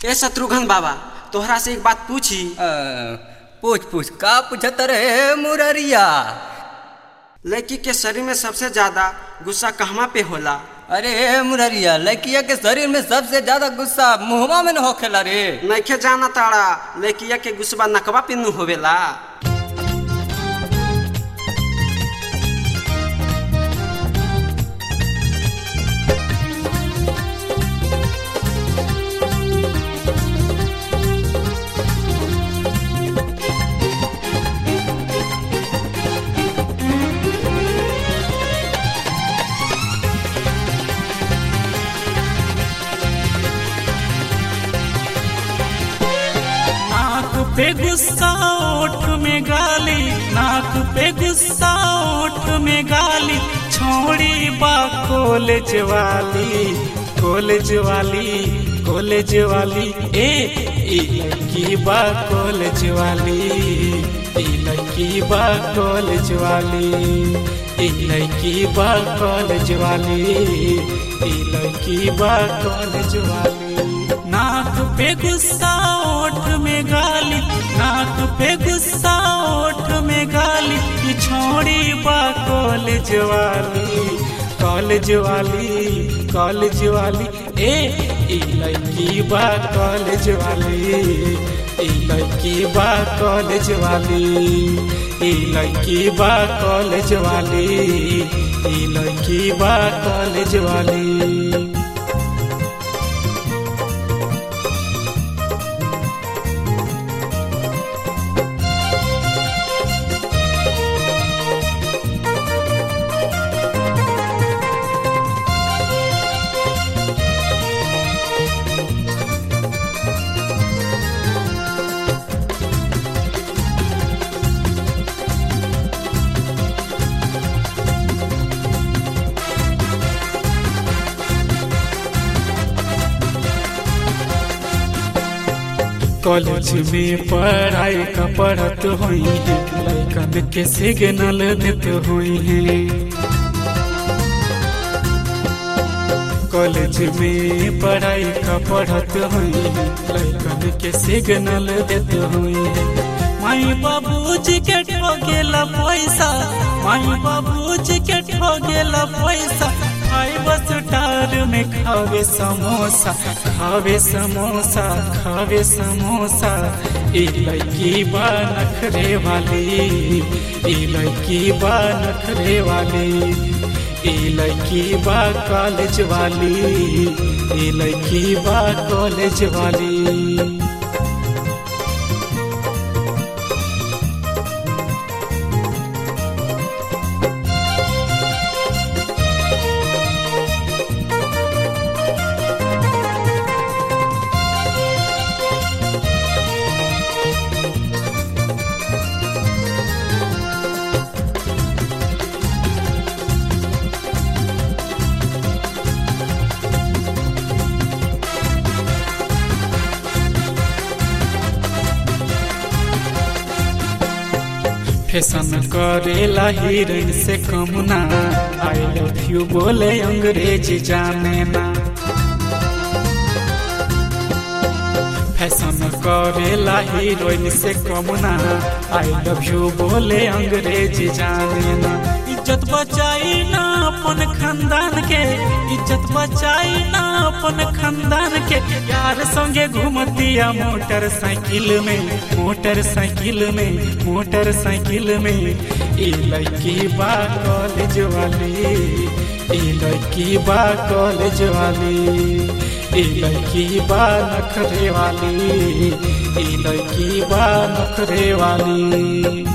ए शत्रुघ्न बाबा तोहरा से एक बात पूछी अ, पूछ पूछ का पूछत रे मुररिया लड़की के शरीर में सबसे ज्यादा गुस्सा कहवा पे होला अरे मुररिया लड़किया के शरीर में सबसे ज्यादा गुस्सा मुहवा में न होखेला रे नइखे जाना ताड़ा लड़किया के गुस्सा नकवा पे नु होवेला नाक पे गुस्सा ओठ में गाली नाक पे गुस्सा ओठ में गाली छोड़ी बा कॉलेज वाली कॉलेज वाली कॉलेज वाली ए ई लड़की बा कॉलेज वाली ई लड़की बा कॉलेज वाली ई लड़की बा कॉलेज वाली ई लड़की बा कॉलेज वाली नाक पे गुस्सा ओठ में गाली नाक पे गुस्सा ओठ में गाली ये छोड़ी बा कॉलेज वाली कॉलेज वाली कॉलेज वाली ए ई लड़की बा कॉलेज वाली ई लड़की बा कॉलेज वाली ई लड़की बा कॉलेज वाली ई लड़की बा कॉलेज वाली कॉलेज में पढ़ाई का पढ़त हुई है लड़कन के सिग्नल देत हुई है कॉलेज में पढ़ाई का पढ़त हुई है लड़कन के सिग्नल देत हुई है माई बाबूजी के ठोगेला पैसा माई बाबूजी के ठोगेला पैसा खाई बस टार में खावे समोसा खावे समोसा खावे समोसा ई लड़की बा नखरे वाली ई लड़की बा नखरे वाली ई लड़की बा कॉलेज वाली ई लड़की बा कॉलेज वाली फैशन करेला हीरोइन से कम ना आई लव यू बोले अंग्रेजी जाने ना फैशन करेला हीरोइन से कम ना आई लव यू बोले अंग्रेजी जाने ना इज्जत बचाई ना अपन खानदान के इज्जत बचाई ना अपन खानदान के यार संगे घूमतिया मोटरसाइकिल में मोटरसाइकिल में मोटरसाइकिल में ई लड़की बा कॉलेज वाली ई लड़की बा कॉलेज वाली ई लड़की बा नखरे वाली ई लड़की बा नखरे वाली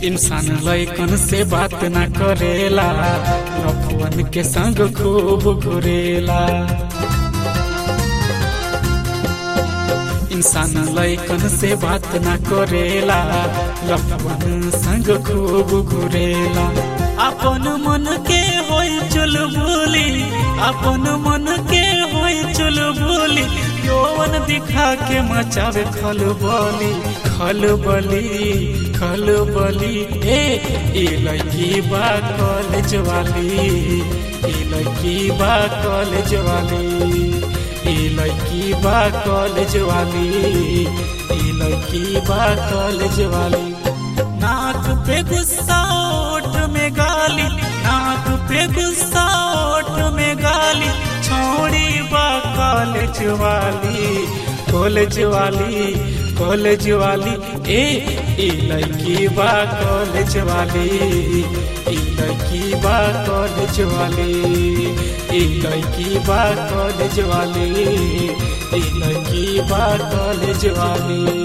इंसान लैकन से बात ना करेला लफवन के संग खूब घुरेला इंसान लैकन से बात ना करेला लफवन संग खूब घुरेला अपन मन के होई चुल बोली अपन मन के होई चुल बोली यौवन दिखा के मचावे खल बोली खल बली खल बली ए ई लड़की बा कॉलेज वाली ई लड़की बा कॉलेज वाली ई लड़की बा कॉलेज वाली ई लड़की बा कॉलेज वाली नाक पे गुस्सा ओठ में गाली नाक पे गुस्सा ओठ में गाली छोड़ी बा कॉलेज वाली कॉलेज वाली कॉलेज वाली ए ई लड़की बा कॉलेज वाली ई लड़की बा कॉलेज वाली ई लड़की बा कॉलेज वाली ई लड़की बा कॉलेज वाली